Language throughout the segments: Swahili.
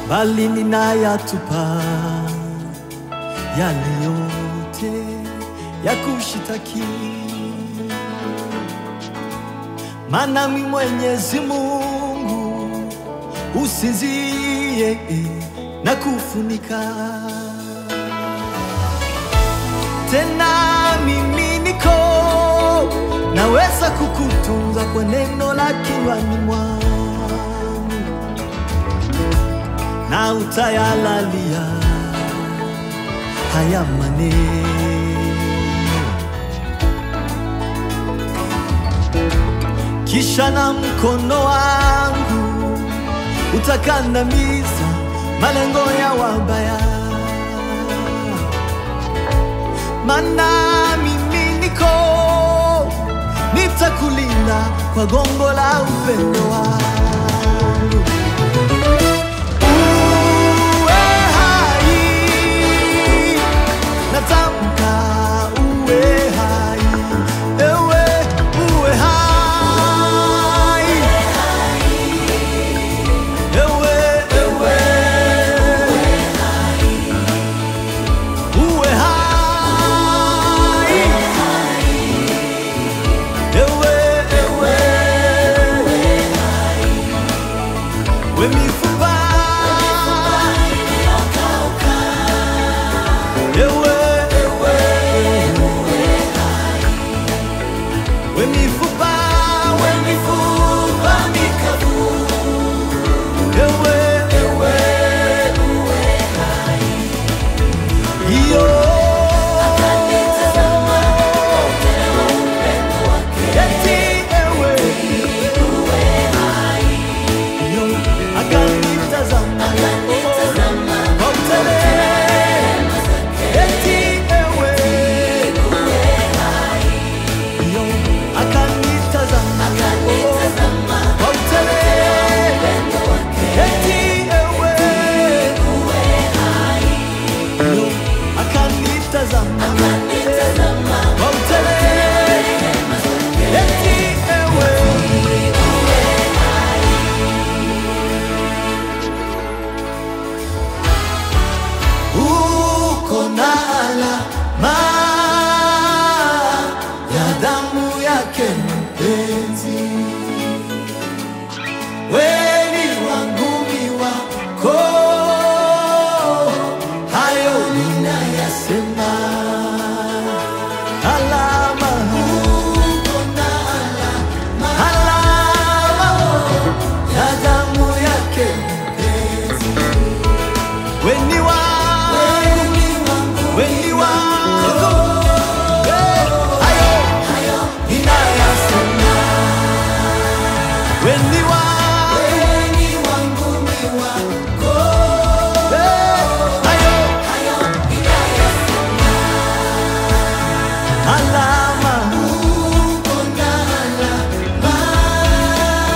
bali ninayatupa yale yote ya kushitaki, maana mi Mwenyezi Mungu usinzie na kufunika tena mimi niko naweza kukutunza kwa neno la kinywani mwangu na utayalalia haya maneno kisha na mkono wangu utakandamiza malengo ya wabaya mana mimi niko nitakulinda kwa gongo la upendo wangu. Uwe hai, natamka uwe hai, ewe uwe hai, ewe ewe uwe hai, ewe ewe we mifupa ewe ewe we mifupa we mifupa mikavu ewe ewe iyo eti ewe iyo akanitazama kwa utele eti ewe iyo akanitazama kwa utele eti ewe iyo akanitazama kwa utele eti ewe uko na alama ya damu yake mpenzi, weni wangu mi wako, hayo ninayasema. Alama, uko na alama, alama ya damu yake mpenzi weni wangu, weni wangu, Eh, hayo ninayasema. Weni wangu, Eh, hayo alama,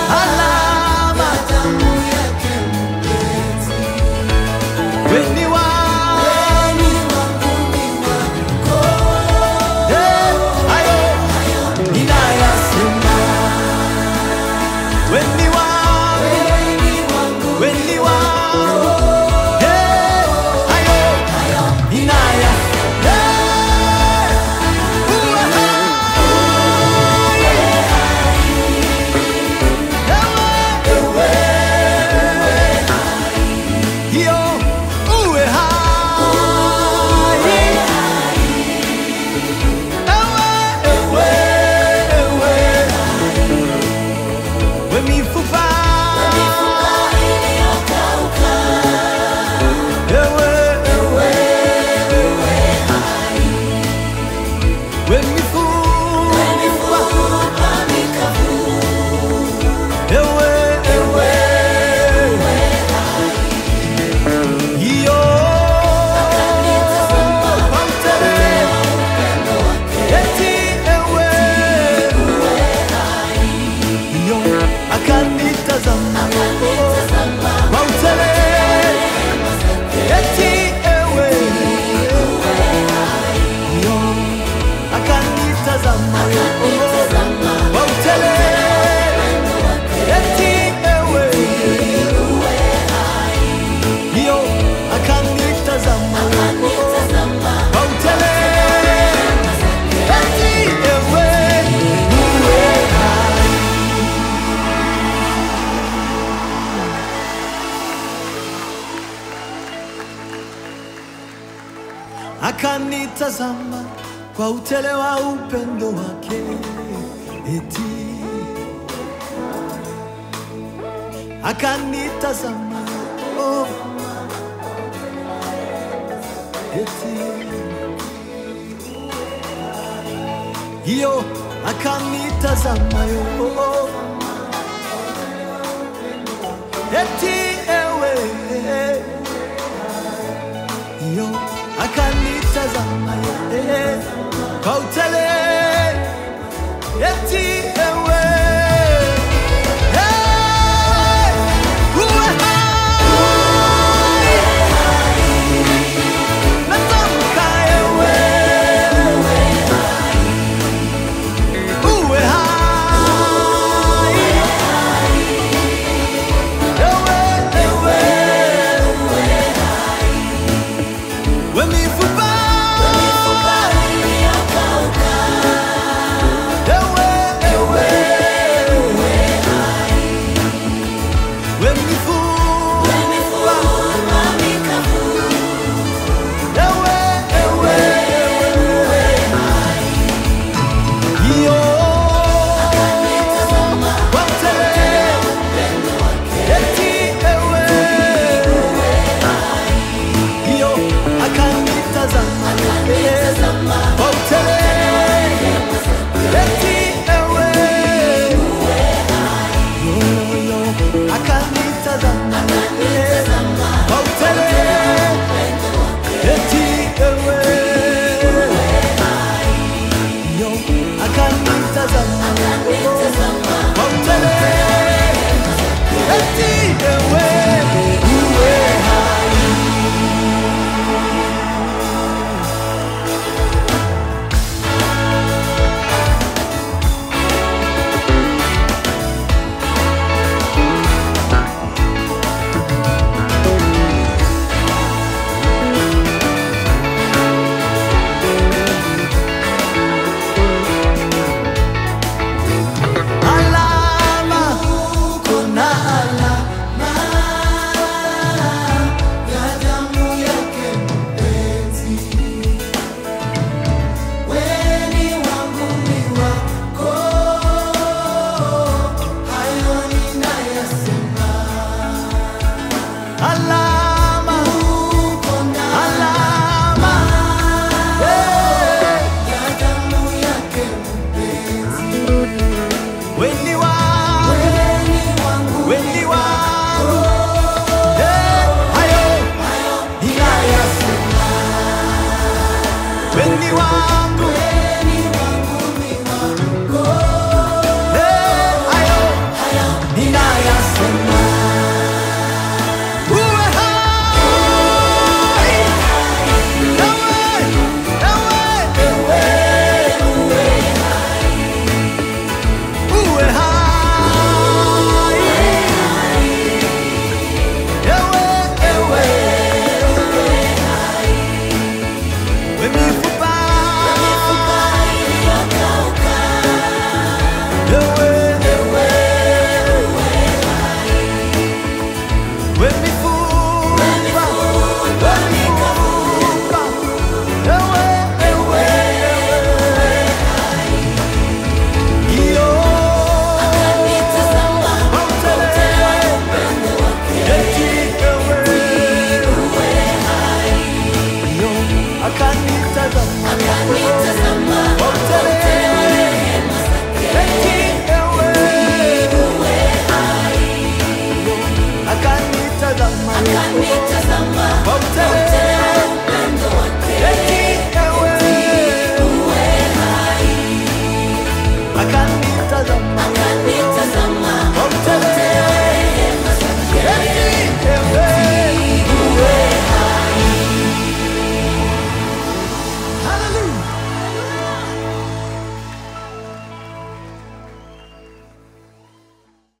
alama, weni wangu akanitazama kwa utele wa upendo wake, eti akanitazama oh, eti hiyo akanitazama yo eti ewe hiyo akanitazama ye kwa utele eti ewe Hey! uwe hai natamka ewe uwe hai ewe ewe we mifupa ewe ewe we mifupa ewe ewe iyo wote eti ewe iyo akanitazama wote eti ewe yoyo akanitazama wote eti ewe yo akanitazama kwa utele eti ewe uwe hai alama kuna alama ya damu yake mpenzi weni wangu ni wako hayo ninayasema alama